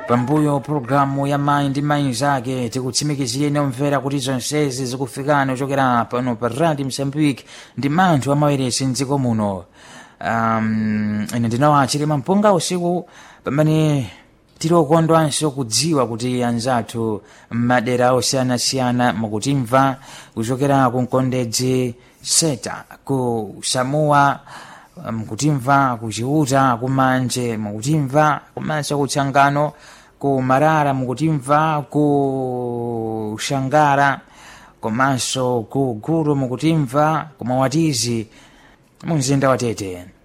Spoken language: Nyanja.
pambuyo pologalamu ya mayi ndi mayi zake tikutsimikizireni omvera kuti zonsezi zikufikani kuchokera pano pa radio msambiki ndi manthu amaweresi mdziko muno um, ine ndinawa chilima mpunga usiku pamene tili okondwanso kudziwa kuti anzathu m'madera osiyanasiyana mukutimva kuchokera ku mkondedzi seta ku samoa mukutimva ku chiuta ku manje mukutimva komanso ku tsangano ku marara mukutimva ku shangara komanso ku gulu mukutimva ku mawatizi mu mzinda wa tete